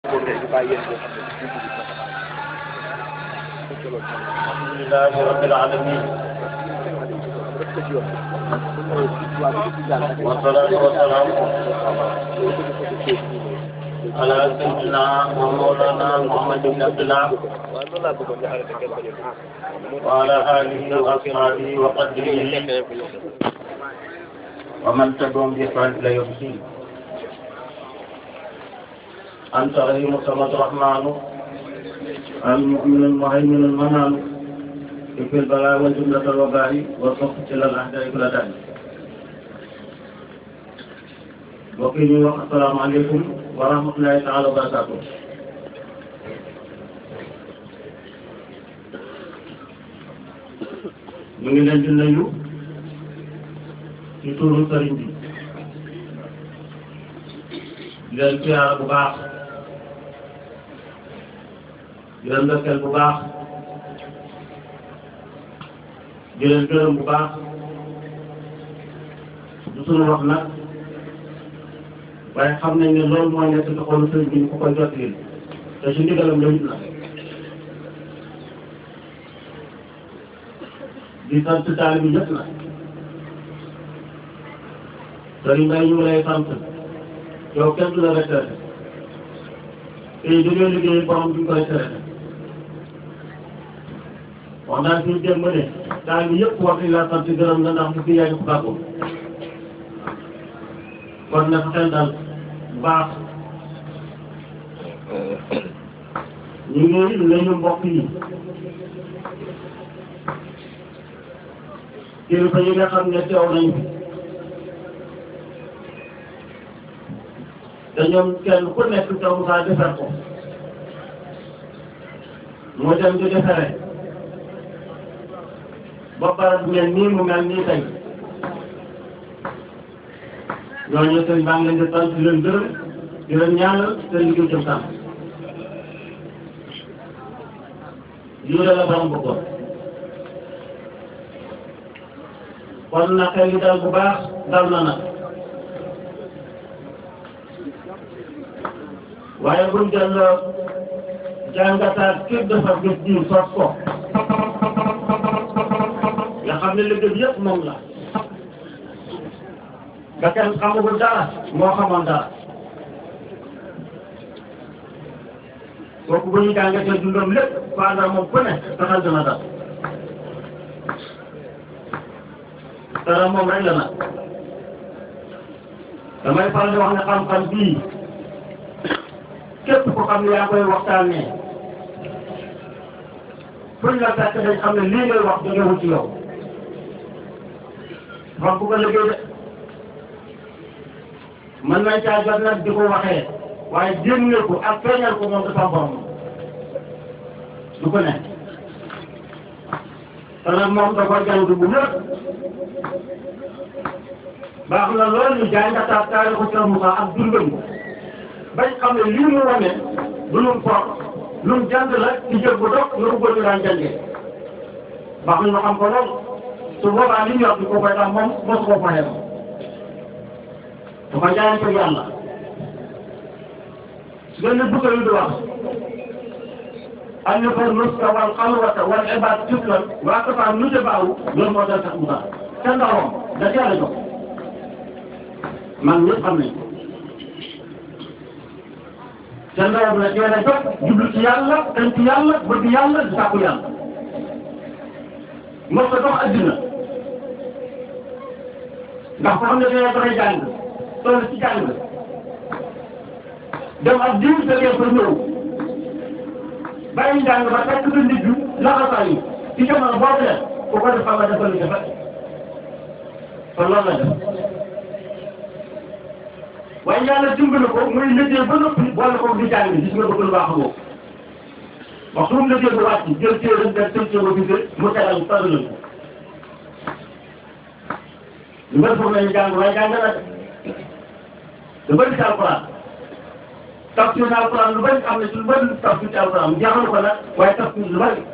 الحمد لله رب العالمين والصلاة والسلام على سيدنا ومولانا محمد بن عبد الله وعلى آله وأصحابه وقدره ومن تبعهم بإحسان إلى يوم الدين أنت رحيم الصمد الرحمن المؤمن المهيمن المنان في البلاء والجملة الوباء والصف إلى الأعداء كل داء mbokk yi ñuy wax asalaamaaleykum wa rahmatulahi taala wa barakaatu ñu ngi leen di nuyu ci turu sëriñ bi di leen siyaara bu baax di leen ndokkeel bu baax di leen gërëm bu baax du sunu wax nag waaye xam nañ ne loolu mooy nekk ci xolu sëriñ bi ñu ko koy jottali te si ndigalam la na di sant taal bi ñëpp na sëriñ Bay ñu ngi lay sant yow kenn du la retraité te jógee liggéey borom bi ñu koy traité wax naa fi démb ne taal bi yëpp wax nañ laa sant gërëm la ndax li fi yaa ngi ko bàggoo kon nag xel daal baax ñu ngi nuyu mbokk yi kilifa yi nga xam ne teew nañu te ñoom kenn ku nekk taw saa defar ko moo dem di defaree ba barab mel nii mu mel nii tey ñooñu sëñ baa ngi leen di sant di leen gërëm di leen ñaanal te liggéey jëm kanam lii la borom bëggoon kon na xel yi dal bu baax dal na nag waaye buñ delloo jàngataat képp dafa gis diir sos ko nga xam ne liggéey yëpp moom la ba kenn xamagul dara moo xamoon dara kooku bu ñu jàngatee dundam lépp faandar moom ku ne taxal dina dal dara moom rek la nag damay faral di wax ne xam-xam bii képp ko xam ne yaa koy waxtaanee fuñ la fekk dañ xam ne lii ngay wax jógewul ci yow xam bu ko liggéey de mën nañ caa jot nag di ko waxee waaye génne ko ak feeñal ko moom dafa borom du ko nekk te nag moom da koy jàng bu wér baax na loolu ñu jàngataat taarixu Cheikh Moussa ak dundam ko bañ xam ne lii mu wane du lu mu lu mu jàng la ci jël bu dox nga ko bëgg daan jàngee baax na ñu xam ko lool su boobaa li ñu wax di ko koy tax moom mosu ko fayee moom dafa jaay ko yàlla benn bëgg yu di wax an fa nuska wal xalwata wal ibaad tiflan waa ko faa nu baawu loolu moo tax sax mu tax te ndawam da cee la jox man ñëpp xam nañ ko te ndawam la cee la jox jublu ci yàlla dañ ci yàlla bëgg yàlla di sàkku yàlla mos ko dox addina ndax ko xam ne dañoo doxee jàng toll ci jàng dem ak diw da ngeen fa ñëw bàyyi njàng ba fekk sa nit yu laxasaa yi ci jamono boobu leen ku ko def xam nga dafa lu jafe kon loolu la def waaye yàlla dimbali ko muy liggéey ba noppi boole ko di jàng gis nga bëgg lu baax boobu wax su mu liggéey bu wàcc jël téere dem tëj téere bi mu tegal mu tàggal ko lu bëri foofu lañu jàng waaye jàng na lu bëri ci alquran tafsir na alquran lu bëri am na ci lu bëri tafsir ci alquran mu jaaxal ko nag waaye tafsir lu bëri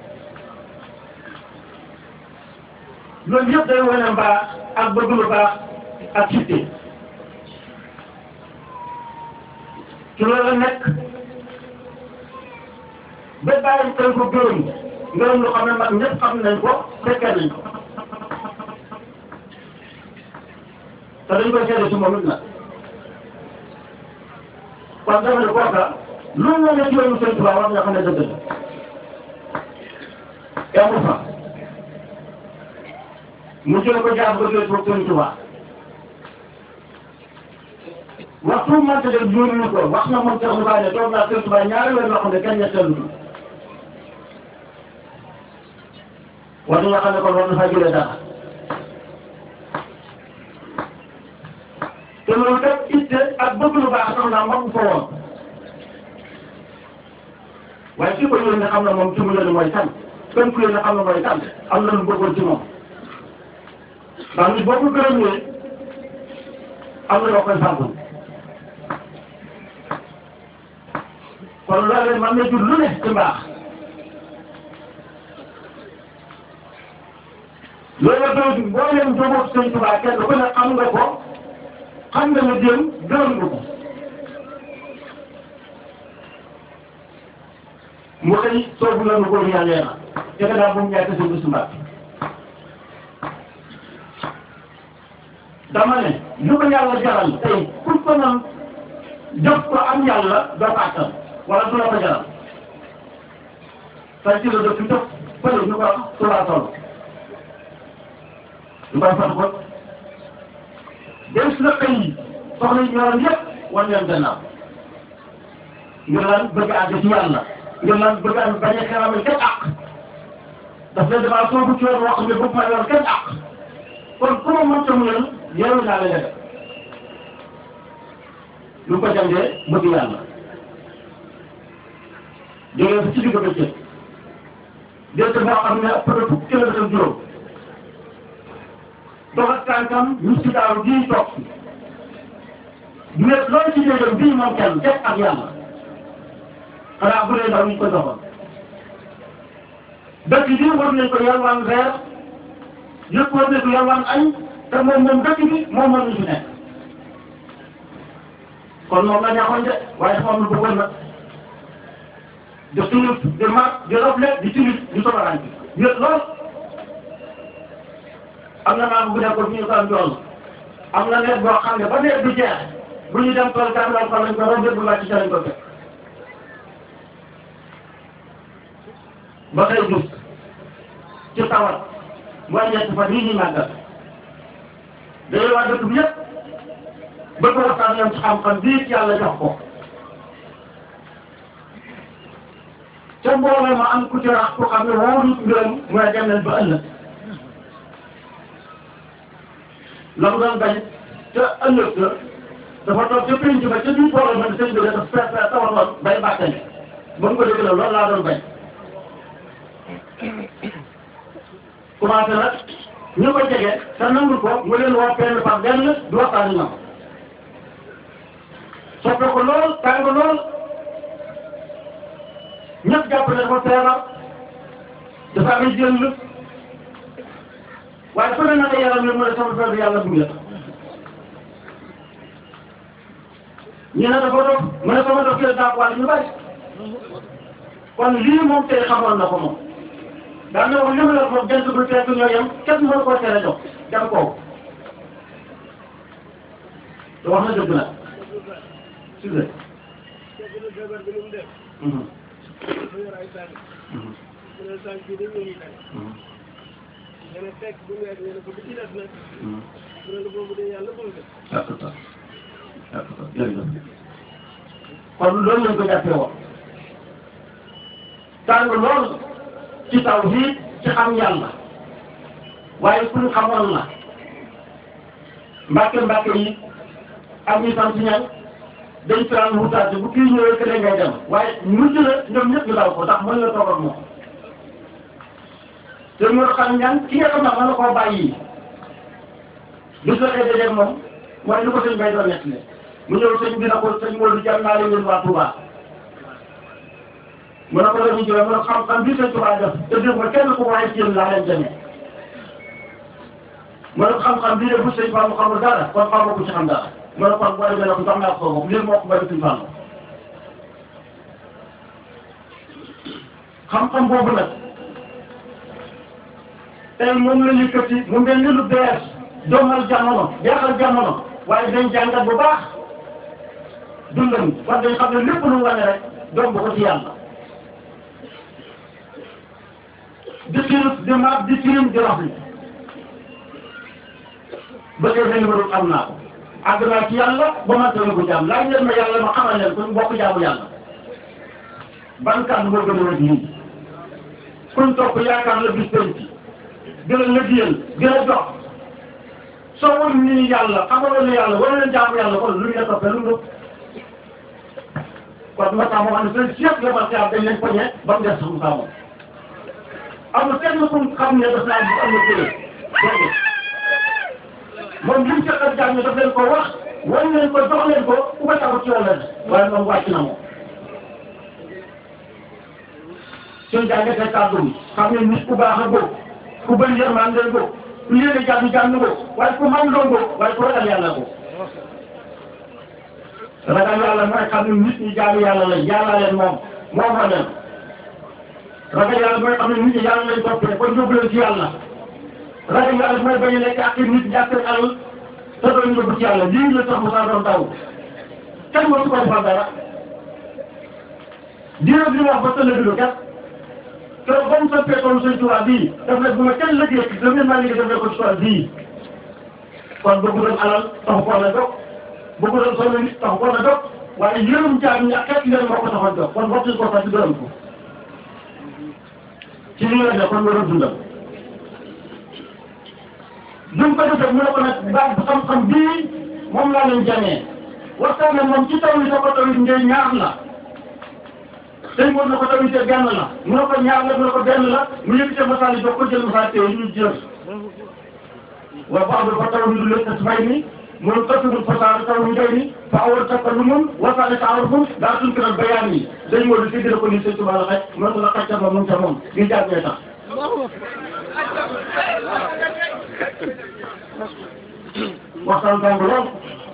loolu yëpp day wane mbaa ak bëgg lu baax ak citte ci loolu la nekk ba bàyyi koy ko gërëm ngërëm lu xam ne mag ñëpp xam nañ ko fekkee nañ ko te dañ koy seede si moom it nag kon dama ne kooka lu mu la ci yoonu Sëñ Tuubaa war nga xam ne dëgg la amul fa mu jël ko jaar ba jël ko Sëñ Tuubaa waxtu mu mënta def yónni ko wax na moom Cheikh Moussa ne toog naa Sëñ Tuubaa ñaari weer yoo xam ne kenn ñetteelu ko war nga xam ne kon war na faa jëlee dara te loolu kat itte ak bëgg lu baax sax naa mag ko woon waaye ki ko yónnee xam na moom ci mu yónnee mooy kan kenn ku yónnee xam na mooy kan am na lu bëggoon ci moom ndax nit boo ko gërëmee am na loo koy fàggul kon loolu man na jur lu ne ci mbaax loolu la doon boo leen jógoog Sëñ Tuubaa kenn ku ne xam nga ko xam nga ne démb gërëm nga ko mu xëy soobu la nu góor yàlla na te gannaaw bu mu ñàkk si bisu mbàkk dama ne lu ko yàlla jaral tey pour ko nan jëf ko am yàlla doo ko attan wala du la ko jaral say ci la dëkk jëf fële ñu ko tulaa toll ñu koy fat ko des na xëy soxla yi ñoroon yëpp wan leen gannaaw ngir lan bëgg àgg ci yàlla ngir lan bëgg am bañ a xeramal kenn àq daf leen damaa soobu ci yoon wax ne bëgg ma yor kenn àq kon ku ma mënta mu leen yeewu naa la def lu ko jàngee bëgg yàlla jógee fa ci digg bëccëg dégg boo xam ne ëpp na fukki kilomètre juróom dox ak tànkam ñu si daaw bii toog mais loolu ci déggam bii moom kenn def ak yàlla xanaa bu dee ndaw ñu ko doxal dëkk bi war nañ ko yalwaan reer yëpp war nañ ko yalwaan añ te moom moom dëkk bi moom moo ñu fi nekk kon moom la ñaaxoon de waaye dafa am lu bëggoon nag de tulip de mag de roble di tulip di sobaraan bi yëpp lool am na maam bu nekkoon fi ñu ko am jool am na nawet boo xam ne ba nawet bi jeex bu ñu dem tool kat lool fan lañ ko romb bu wàcc ca lañ ko fekk ba xëy gis ci tawat mooy ñett fan yii ñu màggal day waa dëkk bi yëpp bëgg waxtaan ñoom ci xam-xam bii ci yàlla jox ko ca mbooloo ma am ku ci rax ku xam ne wóorut mbiram mooy dem leen ba ëllëg la mu doon bañ te ëllëg la dafa toog ca pénc ba ca biir mbooloo ma sëñ bi dafa fees fees tawatoon bay bàttane ba mu ko dégg la loolu laa doon bañ commencé nag ñu ko jege te nangul ko mu leen woo benn par benn du waxtaan ak ñoom soppe ko lool tàng lool ñëpp jàpp ne dafa feebar dafa am jël waaye su ne na nga yaram ne mu ne sama feebar yàlla dugg la ñu ne dafa dof mu ne sama dof kii la daa wàll ñu bari kon lii moom tey xamoon na ko moom daan na wax li mu la moom jant bu fekk ñoo yem kenn mënu koo tere jox dem kooku te wax na dëgg nag si la kon loolu lañ ko jàppee woon tàng lool ci taw fii ci xam yàlla waaye ku ñu xamoon la mbàkke mbàkke yi ak ñi sant ñan dañ fi daan wutaate bu kii ñëwee que ngay dem waaye mujj na ñoom ñëpp ñu daw ko ndax mën nga toog ak moom te ñu xam ñan ki nga xam ne mën na koo bàyyi bis la xëy dajeeg moom mooy li ko sëñ bay doon nekk ne mu ñëw sëñ bi na ko sëñ Modou jàmm naa leen waa Touba mu ne ko la ñu jëlee mu ne xam-xam bi sëñ Touba def te dégg nga kenn ku waaye ci yéen laa leen demee mu ne ko xam-xam bii de bu sëñ Fallou xamul dara kon xamoo ko ci xam dara mu ne kon boo demee ne ko jox naa ko bopp lii moo ko bëri sëñ Fallou xam-xam boobu nag tey moom la yëkkati mu mel ni lu bees doomal jamono jeexal jamono waaye dañ jàngat bu baax dundam war dañ xam ne lépp lu mu wane rek doom bu ko ci yàlla di xiirut di maat di tirim di rafli ba tey benn ba am naa ko àgg naa ci yàlla ba man tamit ko jaam laaj leen ma yàlla ma xamal leen ko ñu bokk jaamu yàlla ban kàddu moo gën a wér lii kuñ topp yaakaar la bis penc gën a lëggéeyal gën a jox soo won ni yàlla xamaloon ni yàlla wala leen jaamu yàlla kon lu ñu la toppee lu mu kon moo tax moo xam ne seen chef la ma dañ leen poñe ba mu des sax mu saamoon amul kenn ku xam ne daf naa am na jëlee déedéet moom li mu fekk ak jàng daf leen ko wax wan leen ko jox leen ko ku ko taxaw ci yoon la waaye moom wàcc na moom. suñ jàngatee kàddu gi xam ne nit ku baax a góob ku bëri yërmande leen góob ku yéene jàmm jàmm góob waaye ku man doon góob waaye ku ragal yàlla góob. ragal yàlla mooy xam ne nit ñi jaamu yàlla la yàlla leen moom moom la leen. ragal yàlla mooy xam ne nit ñi yàlla lañ toppee kon yóbbu leen ci yàlla. ragal yàlla mooy bañ a lekk ak nit ñi ak seen alal te doon yóbbu ci yàlla lii la tax mu saa doon taw kenn mënu ko defal dara diir bi wax ba tële bi lu kat te ba mu soppee toolu sëñ Tuubaa bii daf ne bu ma kenn liggéey ci daf ne maa liggéey daf ne ko ci tool bii kon bëggu doon alal taxu ko na jóg bëggu doon sonn nit taxu ko na jóg waaye yërëm jaam ñi ak xeet leen moo ko taxoon jóg kon waxtu ko sax ci gërëm ko ci li nga ne kon war a dundal duñ ko defee mu ne ko nag baax xam-xam bii moom laa leen jamee waxtaan ne moom ci taw yi da ko taw yi ngay ñaar la sëñ moom na ko taw yi te benn la mu ne ko ñaar la mu ne ko benn la mu yëkkatee masaal yi doog ko jël masaal teew ñu jël wa ba'du fa taw du leen tasfay ni mun tasirul fasaar taw ñu doy ni fa awal takallumun wasaale taarufun daa tuñ kiral bayaan yi sëñ Modou si dina ko ni sëñ Tuubaa la xaj mu ne ko la xaj ca moom ca moom di jàngee tax waxtaan tàng lool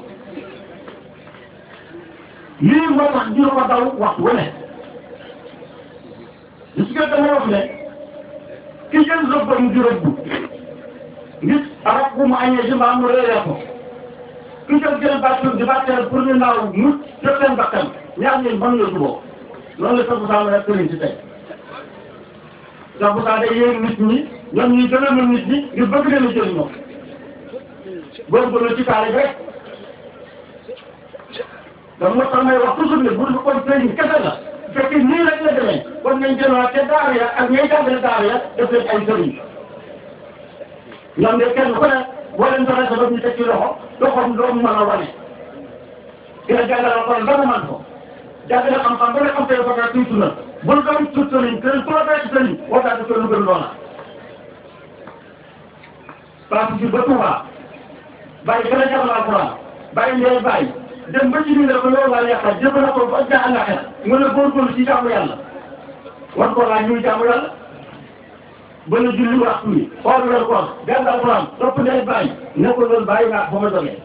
lii moo tax dina ko daw waxtu wu ne li ci gën dama wax ne ki jël rëbbam di rëbb nit arab bu mu añee si mbaa mu réeree ko ki jël jël bàttul di bàtteel pour ñu naaw mu jot seen bakkan ñaar ñun mën nga juboo loolu la sax bu saa rek këriñ si tey sax bu saa day yéeg nit ñi ñoom ñuy gën a mën nit ñi ngir bëgg leen a jël ñoom góorgóorlu ci kaare rek donc moo tax may wax toujours ne bu dul kon sëriñ kese la bu fekkee nii rek la demee kon nañ jëlaat te daara ya ak ñay jàngale daara ya def leen ay sëriñ ñoom de kenn ku ne boo leen doxee sa bopp ñu teg ci loxo loxoom doo mën a wane. dina jàngale kon ba mu mën ko jàngale xam-xam ba nga xam tey ba tuuti na bul doon tuut sëriñ te ku la fekk sëriñ waxtaan ko lu gën loola. parce que ba Touba bàyyi gën a jàngal alxuraan bàyyi ndey bàyyi dem ba ci biir ko loolu laa yàqal jëf na ko ba jaa àllaxira nga ne góorgóorlu ci jaamu yàlla war ko laa ñuy jaamu yàlla ba la julli waxtu wi xool weer koor jàng alxuraan topp ndey bàyyi ne ko loolu bàyyi naa ba ma jógee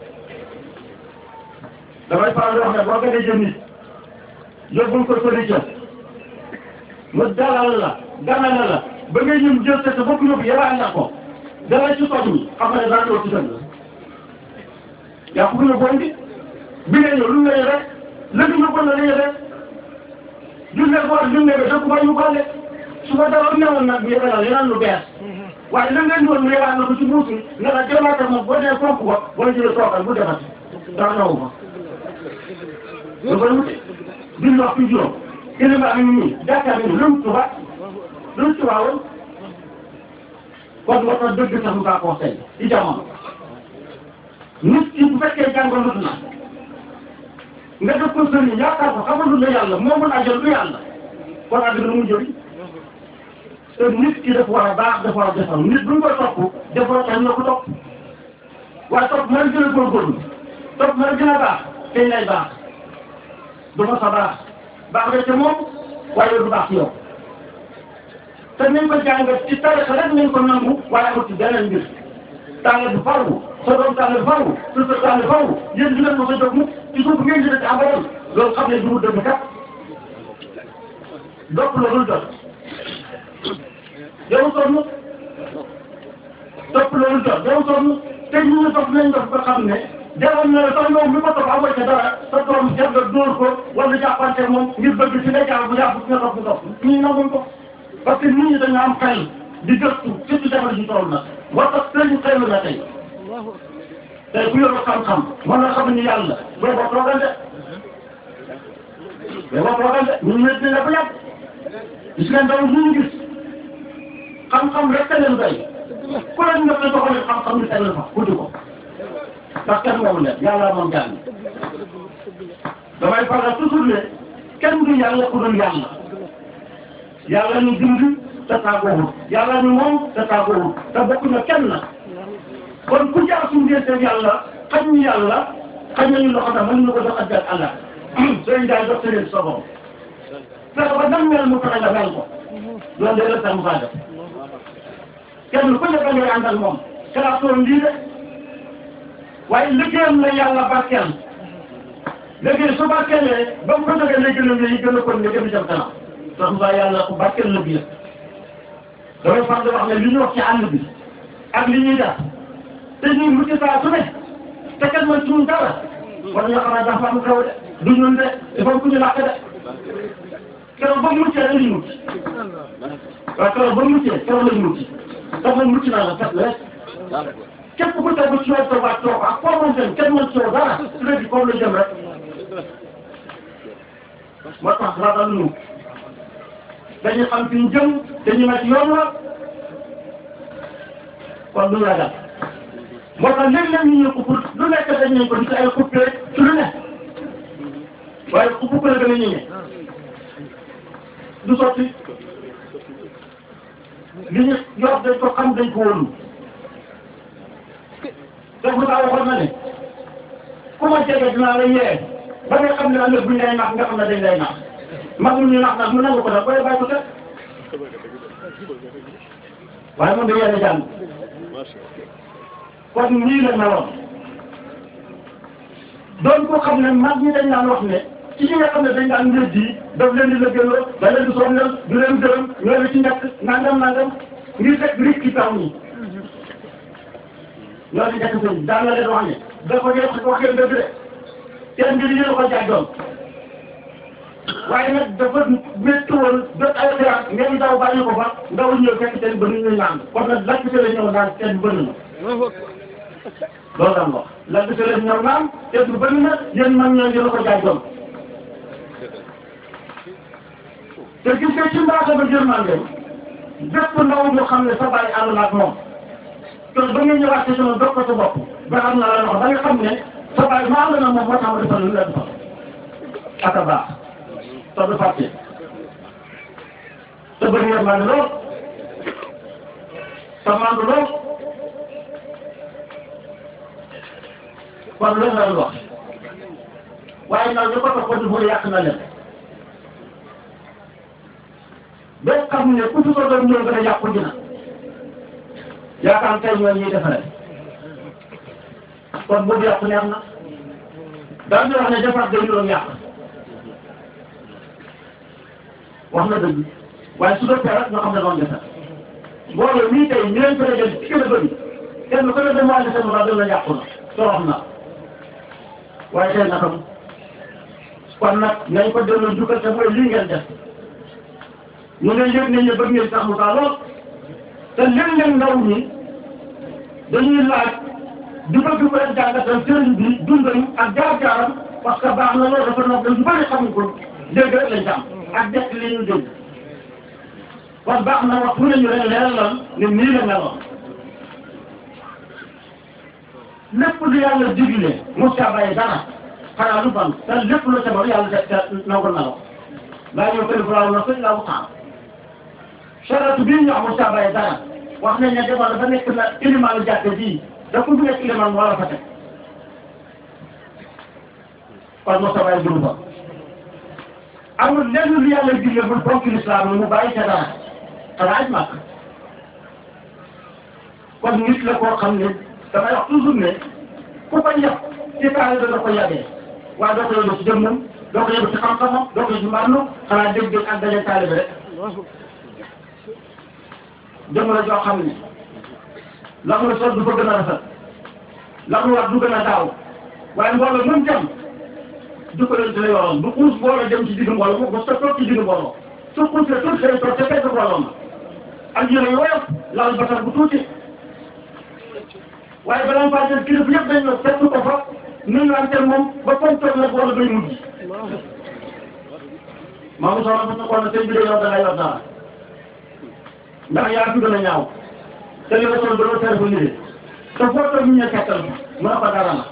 damay faral di wax ne boo gënee jëm nit yóbbul ko solution mu dalal la ganale la ba ngay ñëm jël sa bopp yóbbu yabaan na ko dala ci toj mi xam nga ne dara ci dëgg yaa ko gën a bon bi bi nga ñëw lu nga yore léegi ñu bon la la yore du ne ko du ne ko dëkk ba ñu boole su ko dara newoon nag yore la yeneen lu bees waaye la ngeen doon yore na ko ci buuti ne la jëlaat moom boo dee fonk ko boo jëlee toogal bu defati dara ñëw fa. lu koy wute duñ wax fi juróom kilima am nii jàkkaar ni lu mu tuba lu mu tuba woon kon moo tax dëgg sax mu kaa conseil ci jamono nit ki bu fekkee jàngoon na nga def ko sëriñ yaakaar ko xamal lu yàlla moo mën a jël lu yàlla kon àddina lu mu jëriñ te nit ki dafa war a baax dafa war a defal nit bu ñu koy topp dafa war a tax ñu ko topp waaye topp mën gën a góorgóorlu topp mën gën a baax tey lay baax du ma sa baax baax nga ca moom waaye du baax ci yow te nañ ko jàngat ci tarixa rek nañ ko nangu waaye amul ci beneen mbir tànn bu faru sa doom tànn bu faru sa sa tànn bu faru yéen di leen mos a jóg mukk ci suuf ngeen di def abadan loolu xam ne du mu dëgg kat dopp la dul jot yow sonn topp loolu jot yow sonn te ñu ñu topp nañ dox ba xam ne jaroon na la sax yow mi ko topp amoo ca dara sa doom jar nga dóor ko wala jàppante moom ngir bëgg ci nga jaar bu yàgg ci nga topp nga topp ñii nanguñ ko parce que nit ñi dañu am xel di gëstu surtout jamono ji toll na moo tax sëriñ xelu na tey tey ku yoroo xam-xam mën na xam ni yàlla boo ko toogal de boo ko toogal de ñun ñëpp dina ko yàgg gis ngeen daw ñu gis xam-xam rek te leen doy ku leen nga doxalee xam-xam ni tegal fa guddi ko ndax kenn moomu leen yàlla moom jàng damay faral toujours ne kenn du yàlla ku dul yàlla yàlla ñu bind te tàggoowul yàlla ñu moom te tàggoowul te bokk na kenn na kon ku jaar suñu diggante yàlla xañ ñu yàlla xañ nañu loxo tam mën na ko jox àddina àlla sëriñ daal jox sëriñ sa bopp fexe ba nan mel mu fexe nga mel ko loolu de la tax mu faa def kenn ku nekk ngay àndal moom xalaatoon lii de waaye liggéeyam la yàlla barkeel liggéey su barkeelee ba mu ko jógee léegi la yi gën a kon ne gën a jëm kanam ndax mbaa yàlla ku barkeel la biir damay faral di wax ne li ñu wax ci àll bi ak li ñuy def te ñuy mucc saa su ne te kenn mën suñu dara war nañoo xam ne dafa am xew de du ñun de il faut que ñu làkk de keroog ba muccee rek lañ mucc waaw keroog ba muccee keroog lañ mucc dafa mucc naa la fekk rek képp ku tegu ci yow tawaat toog ak foo mën dem kenn mën coow dara léegi foofu la jëm rek moo tax ragal ñu dañuy xam fi ñu jëm dañuy nekk yoon la kon du ragal moo tax léeg-léeg ñu ñëw pour lu nekk dañ nañ ko di ci ay coupé ci lu ne waaye ku coupé la gën a ñëwee du sotti li ñu yor dañ ko xam dañ ko wóolu donc lu tax waxoon na ne ku ma jege dinaa la yee ba nga xam ne ëllëg bu ñu lay nax nga xam ne dañ lay nax mag ñu nax nag mu nangu ko nag booy bàyyi ko teg waaye moom da yéen a jàng kon nii la meloon doon ko xam ne mag ñi dañ daan wax ne ci ñi nga xam ne dañ daan njëriñ ji daf leen di lëkkaloo da leen di sonnal du leen gërëm ñoo ci nekk nangam nangam ngir fekk risque yi taw ñi ñoo di nekk sëñ daan na leen wax ne dafa ngeen wax ngeen dëgg de seen mbir yéen a ko jàddoon waaye nag dafa métti woon jot ay xibaar ngeen daw bàyyi ko fa ndaw ñëw fekk seen bëri ñu naan kon nag lakk la ñëw naan seen bëri na loolu daan wax lakk la ñëw naan seen bëri na yéen man ñoo ngeen a ko jàddoon te gis nga ci mbaaxam ak yërmande bépp ndaw ñu xam ne sa bàyyi ànd na ak moom te ba nga ñëwaat ci sama dox ko sa bopp ba xam na la loxo ba nga xam ne sa bàyyi maa ànd na moom moo tax ma defal lu la defal ak a baax te du fàtte te bëri yërmande lool te mandu lool kon loolu la wax waaye nag ñu ko topp di bëri yàq na leen ba xam ne ku ci ko doon ñëw gën a yàqu dina yaakaar tey ñoo ñuy defaree kon boobu yàqu neex na daal di wax ne defar day doon yàq wax na dëgg waaye su doon rek nga xam ne doon defar mbooloo mii tey ñu leen ko dajale ci gën a bëri kenn ku ne dem wàllu seen mbaa doon na yàqu na torox na waaye tey na xam kon nag nañ ko delloo jukkal te mooy lii ngeen def ñu ne yëg nañ ne bëgg ngeen sax mu taa lool te léeg-léeg ndaw ñi dañuy laaj di bëgg ko leen jàngatal sëriñ bi dundam ak jaar-jaaram parce que baax na loolu dafa nopp dañu bëri xamuñ ko dégg rek lañ ci am ak dekk li ñu dégg kon baax na wax fu ne ñu leen leeralal ne nii la meloon lépp lu yàlla digle mos caa bàyyi dara xanaa lu ban te lépp lu ca yàlla def te nangu na la laa ñëw kër Ibrahima na sëñ laa waxtaan charette bii ñu amul saa bàyyi dara wax nañ ne demal dafa nekk na ilimaanu jàkk ji da ko nekk ilimaan war a fa teg kon mos a bàyyi dugub ba amul lenn lu yàlla digle bul bonk lislaam mu bàyyi ca dara xanaa aj màkk kon nit la koo xam ne damay wax toujours ne ku ko yàq ci taal da ko yàggee waaye doo ko yóbbu ci jëmmam doo ko yóbbu ci xam-xamam doo ko yóbbu ci mbànnu xanaa dégg-dégg ak daje taalibe rek jamono joo xam ne la nga sol du fa gën a rafet la nga wax du gën a daaw waaye mbooloo mën dem du ko leen di la yoroon du xuus mbooloo dem ci digg mbooloo moom ba sa toog ci digg mbooloo su xuusee tuuti day toog te fekk mbooloo ma ak yére yu woyof laal basar bu tuuti waaye balaa nga faa jël kilifa yëpp dañ la fekk ko fa nuyuwante moom ba comme toog nag wala bay mujj maa ngi soxla ba sa xool sëñ bi de yow da ngay yor dara ndax yaa fi gën a ñaaw te li nga sol ba doon tere fa yére te foo toog ñu ne kettal mu ne ko dara la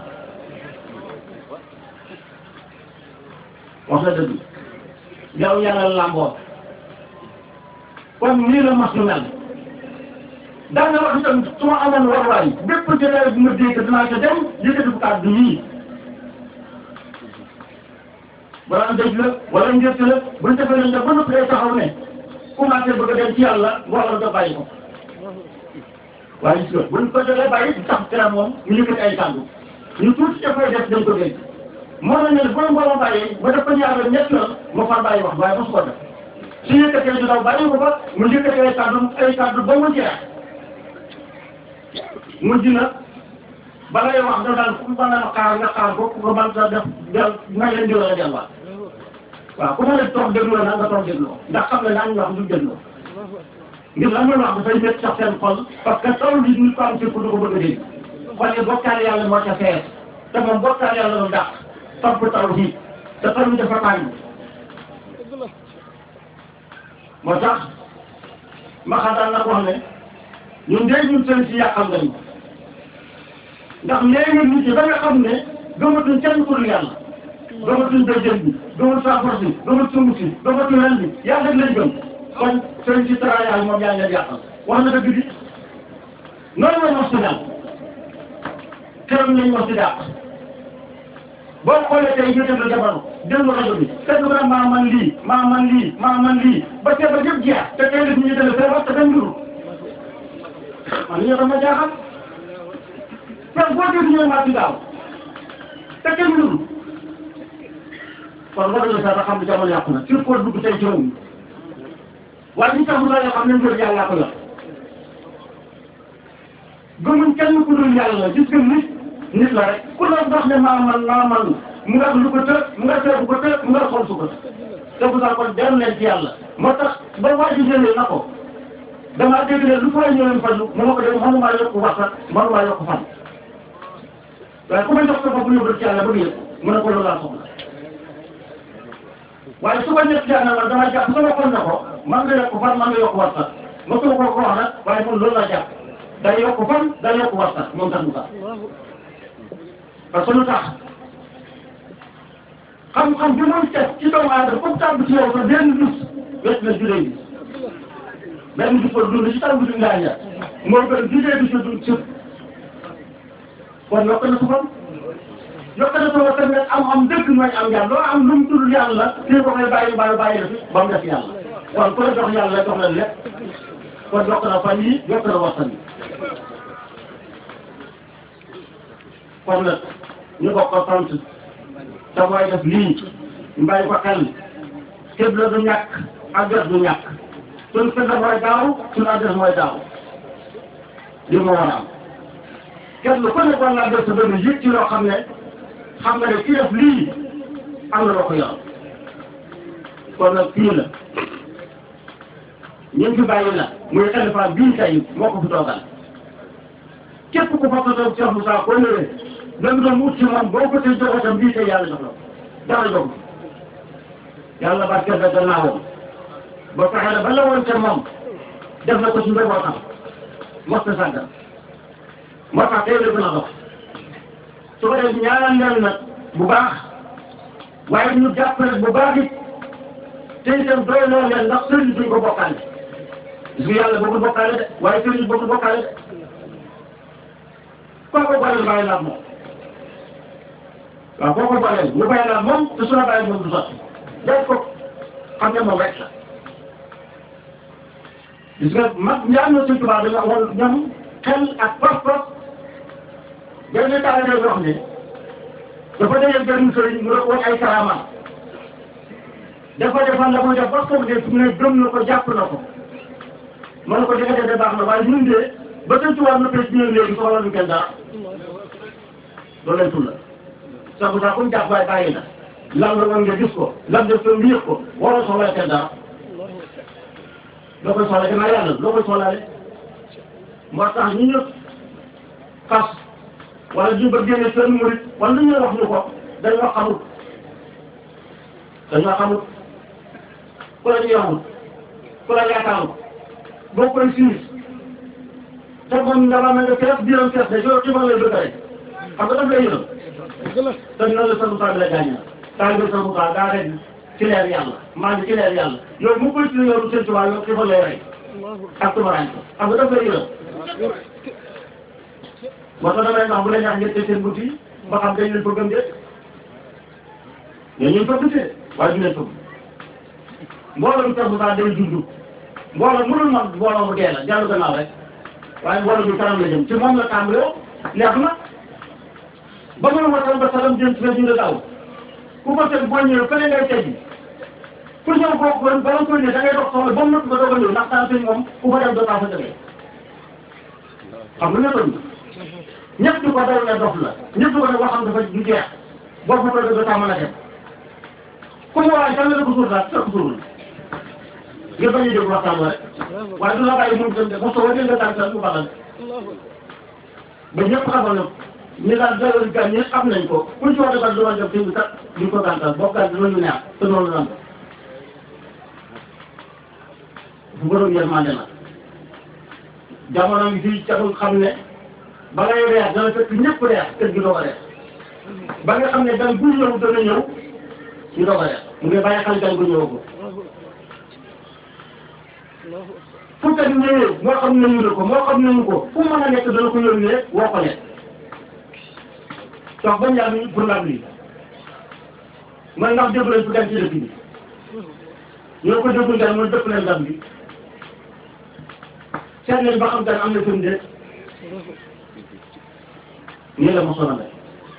wax na dëgg yow yàlla làmboo kon nii la mas lu mel daan na wax itam su ma amoon warwaay bépp jotaay bu ma dégg dinaa ca dem yëkkati bu kàddu yii wala dëj la wala njëkk la buñ defee nañ la ba noppi day taxaw ne commencé bëgg a dem ci yàlla mbooloo nga bàyyi ko waaye gis nga buñ ko defee bàyyi tax kera moom ñu yëkkati ay kàddu ñu tuuti dafay def dañ ko dégg moo na ne boo mbooloo bàyyi ba def ko ñaar ñett la ma far bàyyi wax waaye mosu ko def su yëkkatee du daw bàyyi ko fa mu yëkkati ay kàddu ay kàddu ba mu jeex mujj na ba ngay wax da daal ku mën a xaar nga xaar ko nga mën sa def del may leen jëloon a delluwaat waaw ku ma ne toog déglu la na nga toog déglu ndax xam ne daañu wax du déglu ngir lan la wax dafay métti sax seen xol parce que taw bi ñu ko am ci ku du ko bëgg a dégg xol yi bokkaale yàlla moo ca fees te moom bokkaale yàlla lu dàq topp taw bi te taw bi dafa tàng moo tax ma xam daal nag wax ne ñun de ñun seen si yàqal nañu ndax léegi nit ñi da nga xam ne gëmatuñ kenn ku dul yàlla gëmatuñ béykat bi gëmatuñ saafara si gëmatuñ sumb si gëmatuñ ren bi yàlla rek lañ gëm kon seen si travail moom yaa ngi leen yàqal wax na dëgg bi noonu la mos si daal keroog lañ mos si dàq boo xoolee tey ñu déglu jamono déglu rajo bi kenn ku ne maa man lii maa man lii maa man lii ba tey ba yëpp jeex te tey nit ñi déglu feebar te dañ duru man li ñu dama jaaxal kon boo déglu ñu maa ci daaw te kenn duru kon war nañu sax xam ne jamono yàqu na sur ko dugg tey ci réew mi waaye ñu taxul la yoo xam ne mbir yàlla ko yor gëmuñ kenn ku dul yàlla gis nga nit nit la rek ku la wax ne maa man maa man mu nga lu ko të mu nga tëb ko të mu nga xool su ko te bu sax kon dem leen ci yàlla moo tax ba waa ji jëlee na ko damaa dégg ne lu fay ñëwee faju mu ma ko def mënumaa yokk waxat mënumaa yokk fan waaye ku ma jox sa bopp yóbbu ci yàlla ba yëg mu ne ko loolu laa soxla waaye su ko ñett jaana man dama jàpp sama xol na ko man nga yokk fan man nga yokk waxat ma su ko ko wax nag waaye man loolu laa jàpp day yokk fan day yokk waxat moom tax mu tax parce que lu tax xam-xam bi muy teg ci doomu aadama comme tàmb ci yow sax benn bis wet na juree bi benn bis la dund ci tàmb ci ngaa ñaar moo gën juree bi sa dund sëpp kon yokk na sa fan yokk na sa fan tamit am am dëgg mooy am yàlla loo am lu mu tudd yàlla kii ko koy bàyyi bàyyi bàyyi la fi ba mu def yàlla kon ku la jox yàlla jox la lépp kon yokk na fan yi yokk na waxtaan yi kon nag ñu bokk ko sant te mooy def lii ñu bàyyi ko xel képp la du ñàkk adresse du ñàkk suñ fënd mooy daaw suñ adresse mooy daaw li mu war a am kenn ku ne war naa def sa benn yëg ci loo xam ne xam nga ne kii def lii am na loo ko yor kon nag fii la ñun fi bàyyi la muy xalifa bii tey moo ko fi toogal képp ku fa ko toog Cheikh Moussa ko ñëwee lan doon wut ci moom boo ko tey joxoo tam bii tey yàlla jox la dara jox yàlla barkeel na gannaawam ba fexe na ba la woon ca moom def na ko ci njabootam mos na sàggal moo tax tey la gën a dox su ko def ñaanal leen nag bu baax waaye ñu jàpp rek bu baax it te itam doy loo leen ndax sëriñ duñ ko bokkaale gis nga yàlla bëggul bokkaale de waaye sëriñ bëggul bokkaale de koo ko booleel bàyyi la ak moom waaw koo ko booleel ñu bàyyi la ak moom te su la bàyyi moom du sotti def ko xam ne moom rek la gis nga mag ñaar na suñ tubaab dañu waxoon ñoom xel ak pas-pas benn taal day wax ne dafa dajeel benn sëriñ mu woon ay karama dafa defal la muy def ba ko def mu ne gëm na ko jàpp na ko ma ne ko di nga def de baax na waaye ñun de ba tey ci wàllu pêche bi léegi soxla ñu kenn dara loolu lañ tudd la sax bu sax comme jàpp waaye bàyyi na lan la woon nga gis ko lan def ko yëg ko waroo soxla kenn dara loo koy soxla gannaaw yàlla loo koy soxlaale moo tax ñu ñëpp xas wala ñu bëgg génne seen murit wala lu ñu wax ñu ko dañoo xamul dañoo xamul ku la ñu yowul ku la yaakaarul boo koy siis te moom dama mel ne kees biiram kees de yow xibaar lay bëgg rek xam nga daf lay yërëm te noonu la sanu saa bi la gaañ taal bi sanu saa daa rek ci leer yàlla maa ngi ci leer yàlla yow mu koy ci yow seen tubaab yow xibaar lay rey ak tubaraañ ko xam nga daf lay yërëm moo tax damay wax bu la ñaax ngeen tëj seen bunt yi ba xam dañ leen bëggam déet mais ñun bëgg see waaye du leen bëgg mbooloo mi sax saa day dund mbooloo mënul mag mbooloo mu dee la jàll gannaaw rek waaye mbooloo bi kanam la jëm ci moom la tàmbalee neex na ba mu ma ba salam jëm ci rajo daaw ku ko teg boo ñëwee fële ngay teggi ku ñëw boo ko bala nga koy ne da ngay dox soxla ba mu nëkk ba doog a ñëw ndax daa sëñ moom ku fa dem doo taa fa jógee xam nga ne ñëpp di ko daw ne dof la ñëpp di ko ne waxam dafa du jeex boo fa toogee doo taa mën a dem ku mu waay kan la ko suur daal fekk suur nga bañ a déglu waxtaan ba rek waaye du la bàyyi mu dem de mos a wàññi nga tànn sax mu baaxal ba ñëpp xamal na ñi daal dalal gan ñi xam nañ ko kuñ ci wax defal du ma jëm fi mu kat duñ ko gàntal boo gànt dinañu neex te noonu la bu borom yërmande la jamono ngi fii caxul xam ne ba ngay reer dana fekk ñëpp reer kër gi doo ko reer ba nga xam ne gan bu ñëw dana ñëw ñu doo ko reer mu ngi bàyyi xel gan bu ñëwagul fu teg ñëwee moo xam nañu ne ko moo xam nañu ko fu mën a nekk dana ko yónnee woo ko nekk donc bañ yàgg pour ndam lii man ndax déglu leen fu dem ci dëkk bi ñoo ko déglu ngeen mooy dëpp leen ndam bi seet nañ ba xam gan am na fi mu déet nii la mosoon a mel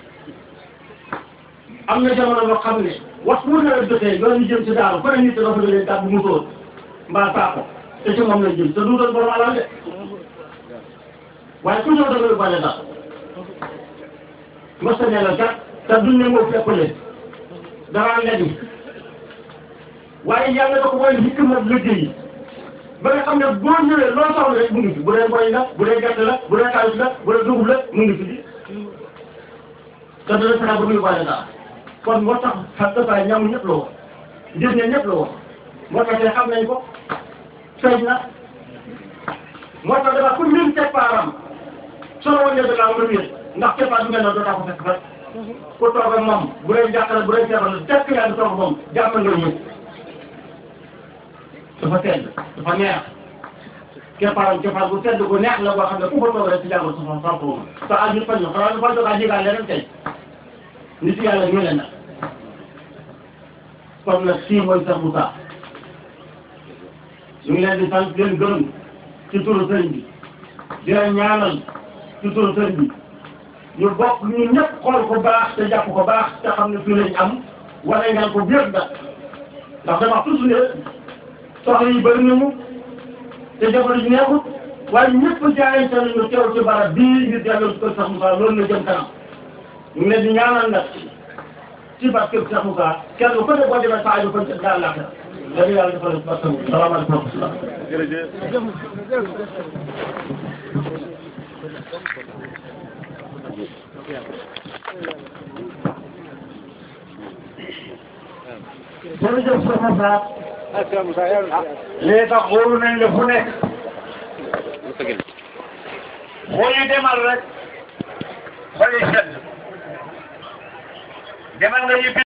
am na jamono boo xam ne waxtu wu nawet jotee yoon ñu jëm si daaru ku ne nit dafa doon gàddu musóor mbaa saako te ci moom lañ jëm te du doon borom alal de waaye ku ñëw da nga yóbbaale daal mos a ne la kat te duñ ne moo fekk leen daraa ngeen waaye yàlla da ko mooy hikma liggéey ba nga xam ne boo ñëwee loo soxla rek mu ngi fi bu dee mboy la bu dee gerte la bu dee xaalis la bu dee dugub la mu ngi fi di te dana fexe ba muy yóbbaale daal kon moo tax xam nga saa ñamu ñëpp la woon njëriñ ña ñëpp la woon moo tax xam nañ ko feeñ na moo tax dafa ku lim keppaaram soo woon ne da ngaa mën a wér ndax keppaar bi mel noonu doo taa ko fekk fa ku toog ak moom bu dee jàqale bu dee feebar la tekk yaa ngi toog moom jàmm nga ñëw dafa tedd dafa neex keppaaram keppaar bu tedd bu neex la boo xam ne ku fa toog rek ci jàmm sa sa sa sa aju fañ na xanaa dafa doog a jigaale rek tey nit yàlla ñu leen nag kon nag sii mooy sax Moussa ñu ngi leen di sant leen gërëm ci turu sëriñ bi di leen ñaanal ci turu sëriñ bi ñu bokk ñu ñëpp xool ko baax te jàpp ko baax te xam ne fii lañ am wala ngeen ko biir da ndax dama toujours ne soxla yi bëri nañu te jamono ji neexut waaye ñëpp jaayante nañu teew ci barab bii ngir jàllale kër sax Moussa loolu na jëm kanam ñu ngi leen di ñaanal nag ci barke kër sax Moussa kenn ku ne boo demee saa yu ko daal la dañu yàlla defal ci barke Moussa salaamaaleykum wa rahmatulah. jërëjëf. jërëjëf Cheikh Moussa. ah Moussa yàlla léegi tax wóolu nañ la fu nekk. boo ñu demal rek. xol yi sedd. demal nga yibbi.